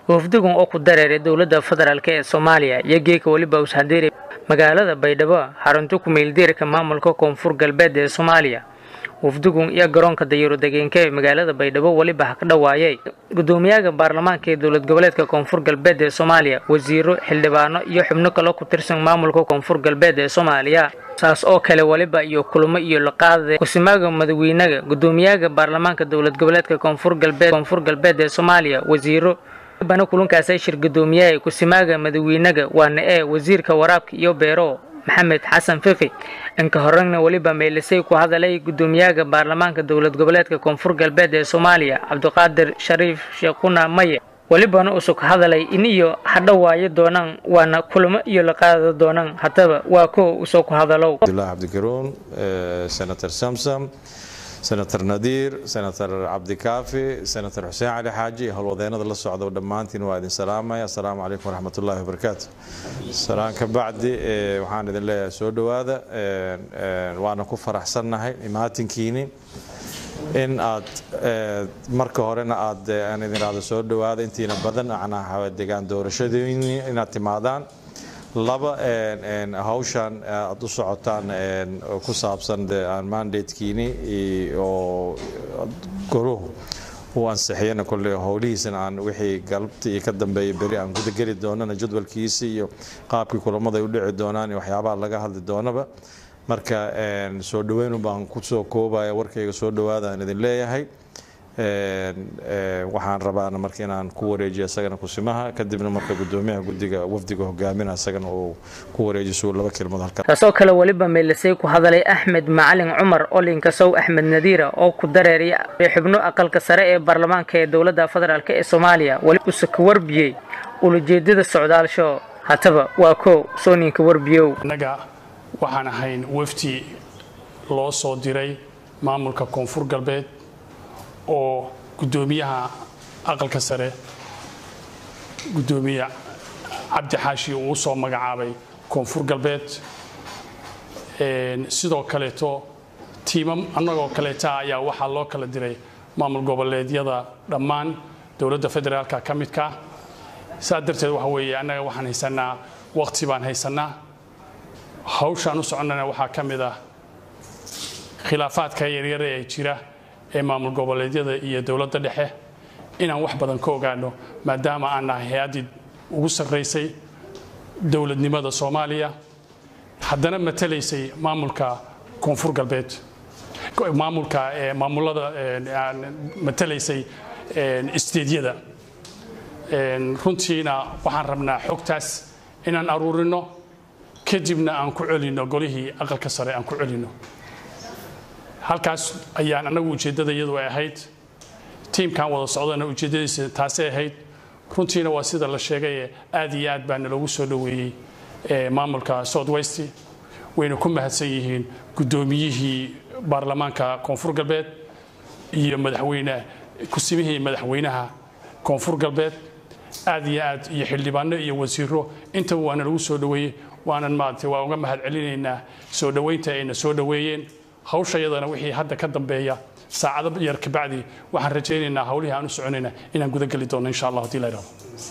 wafdigan oo ku dareeray dowladda federaalk ee soomaaliya iyo geeka weliba ushadeeri magaalada baydhabo xarunta ku-meeldiirka maamulka koonfur galbeed ee soomaaliya wafdigun iyo garoonka dayaro degeenka ee magaalada baydhabo weliba ha ka dhawaayay gudoomiyaha baarlamaanka ee dowlad goboleedka koonfur galbeed ee soomaaliya wasiiro xildhibaano iyo xubno kale ku tirsan maamulka koonfur galbeed ee soomaaliya saas oo kale weliba iyo kulamo iyo laqaada kusimaaga madaxweynaga gudoomiyaha baarlamaanka dowlad goboleedka koonfur galbeed koonfur galbeed ee soomaaliya wasiiro bana kulankaasay shir gudoomiyaha kusimaaga madaxweynaga waana ee wasiirka waraabka iyo beero maxamed xasan fiqi inka horena weliba meelisay ku hadalay gudoomiyaha baarlamaanka dowlad goboleedka koonfur galbeed ee soomaaliya cabdiqaadir shariif sheekhuna maye welibana usug hadalay in iyo hadhawaayo doonaan waana kulamo iyo la qaada doonaan haddaba waa ko usoo ku hadalow abdullah cabdikaruun senator samsam senator nadiir senator cabdikaafi senator xuseen cali xaaji iyo howlwadeenada la socda dhammaantiin waa idin salaamaya assalaamu calaykum waraxmatullahi wabarakaatu salaan ka bacdi waxaan idin leeyahay soo dhowaada waana ku faraxsannahay imaatinkiini in aad marka horena aad aan idin raado soo dhowaada intiina badan macnaha degaan doorashadiini inaad timaadaan laba hawshan aad u socotaan ku saabsan mandatekiini oo goruhu uu ansixiyana kolle howlihiisana aan wixii galabta iyo ka dambeeya beri aan gudageli doonana jadwalkiisi iyo qaabkii kulamada ay u dhici doonaan iyo waxyaabaha laga hadli doonaba marka soo dhaweyn baan kusoo koobaya warkayga soo dhawaada aan idin leeyahay waxaan rabaana marka inaan ku wareejiyo isagana kusimaha kadibna marka gudoomiyaha guddiga wafdiga hogaaminaa isagana uu ku wareejiso laba kelmood halkan taasoo kale weliba meelisay ku hadalay axmed macalin cumar olinka sow axmed nadiira oo ku dareeray xubno aqalka sare ee baarlamaanka ee dowladda federaalk ee soomaaliya weli use ka warbiyey ulajeedada socdaalsho hataba waa ko sooninka warbiyow annaga waxaan ahayn wafdi loo soo diray maamulka koonfur galbeed oo gudoomiyaha aqalka sare gudoomiye cabdi xaashi uu soo magacaabay koonfur galbeed sidoo kaleeto tiimam annagoo kaleeta ayaa waxaa loo kala diray maamul goboleedyada dhammaan dowladda federaalka ka midka saa darteed waxa weeye annaga waxaan haysanaa waqti baan haysanaa hawshaan u soconnana waxaa ka mid ah khilaafaadka yaryare ee jira ee maamul goboleedyada iyo dowladda dhexe inaan wax badan ka ogaano maadaama aan nahay hay-addii ugu sarraysay dowladnimada soomaaliya haddana matalaysay maamulka koonfur galbeed maamulka maamulada matalaysay isteedyada runtiina waxaan rabnaa xogtaas inaan aruurino kadibna aan ku celinno golihii aqalka sare aan ku celinno halkaas ayaan annagu ujeeddada iyadu ay ahayd tiimkan wada socdana ujeeddadiisa taasay ahayd runtiina waa sida la sheegay aad iyo aad baa naloogu soo dhoweeyey maamulka south west wayna ku mahadsan yihiin guddoomiyihii baarlamaanka koonfur galbeed iyo madaxweyne kusimihii madaxweynaha koonfur galbeed aad iyo aad iyo xildhibaano iyo wasiiro intaba waa nalagu soo dhoweeyey waanan maaragtay waa uga mahad celinaynaa soo dhoweynta ayna soo dhoweeyeen hawsha iyadana wixii hadda ka dambeeya saacado yar kabacdi waxaan rajaynaynaa hawlihii aan u soconayna inaan gudageli doono insha allah hadii la yidhahdo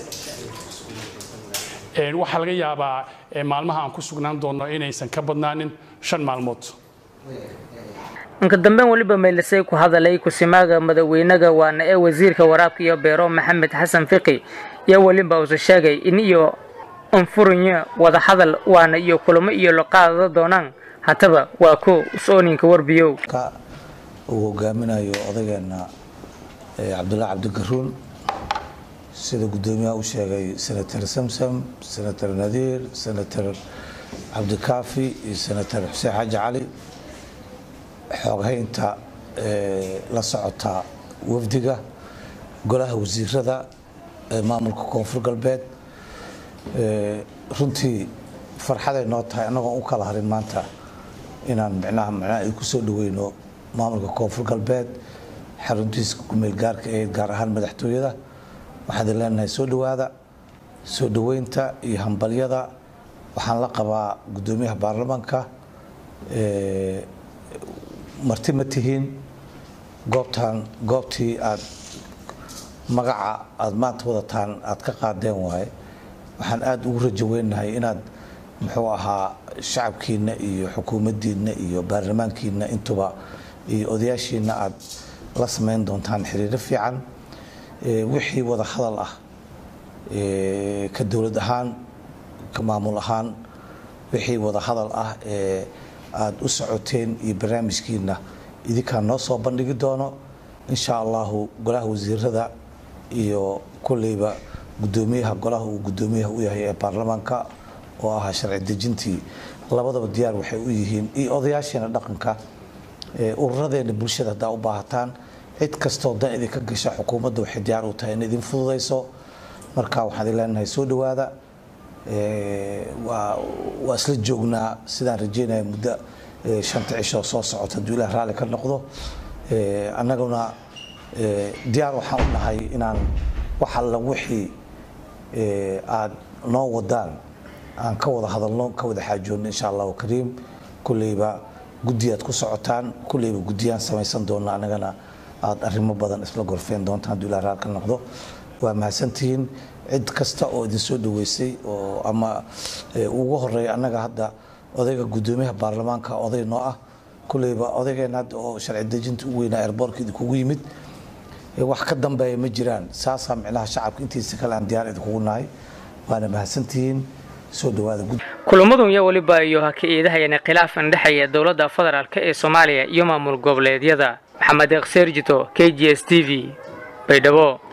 waxaa laga yaabaa maalmaha aan ku sugnaan doono inaysan ka badnaanin shan maalmood inka dambeyn weliba meelisay ku hadalay kusimaaga madaxweynaga waana ee wasiirka waraabka iyo beero maxamed xasan fiqi iyo weliba use sheegay in iyo anfurinyo wada hadal waana iyo kulamo iyo laqaada doonaan hataba waa ko sooninka warbiyow uu hogaaminayo odageenna cabdullahi cabdikaruun sida guddoomiyaha u sheegay senator samsam senator nadiir senator cabdikaafi iyo senator xuseen xaaji cali xooghaynta la socota wafdiga golaha wasiirada ee maamulka koonfur galbeed runtii farxaday noo tahay annagoon u kala harin maanta inaan micnaha micnaha ay ku soo dhaweyno maamulka koonfur galbeed xaruntiisa kumeel gaarka ee gaar ahaan madaxtooyada waxaan idin leenahay soo dhowaada soo dhoweynta iyo hambalyada waxaan la qabaa guddoomiyaha baarlamaanka marti ma tihiin goobtan goobtii aad magaca aada maanta wadataan aada ka qaadeen waaye waxaan aada ugu rajo weynahay inaad muxuu ahaa shacabkiina iyo xukuumaddiina iyo baarlamaankiina intuba iyo odayaashiina aada la samayn doontaan xiriiro fiican wixii wada hadal ah ka dowlad ahaan ka maamul ahaan wixii wada hadal ah ee aada u socoteen iyo barnaamijkiina idinkaa noo soo bandhigi doono insha allahu golaha wasiirada iyo kolleyba guddoomiyaha golaha uu guddoomiyaha u yahay ee baarlamaanka oo ahaa sharci dejintii labadaba diyaar waxay u yihiin iyo odayaasheena dhaqanka ururadeena bulshada haddaa u baahataan cid kastoo dan idinka gasha xukuumadda waxay diyaar u tahay in idin fududayso marka waxaan idin leenahay soo dhowaada waa isla joognaa sidaan rajeynaya muddo shanta cishoo soo socota hadduu ilaah raalli ka noqdo annaguna diyaar waxaan u nahay inaan wax alla wixii aad noo wadaan aan ka wada hadalno ka wada xaajoonno insha allahu kariim kulleyba guddiyaad ku socotaan kulleyba guddiyaan samaysan doona annagana aada arrimo badan isla gorfeen doontaan hadduu ilaah raalli ka noqdo waa mahadsantihiin cid kasta oo idin soo dhaweysay oo ama ugu horeeya annaga hadda odayga guddoomiyaha baarlamaanka oday noo ah kulleyba odaygeena hadda oo sharci dejinta u weynaa airboortka idinkugu yimid wax ka dambeeya ma jiraan saasaa micnaha shacabka intiisa kale aan diyaar idinkugu nahay waana mahadsantihiin soo dhawaada kulamadun iyo weliba iyo ha ka eedahayana khilaafan dhexeeya dowladda federaalk ee soomaaliya iyo maamul goboleedyada maxamed eeq seerjito k g s t v baydhabo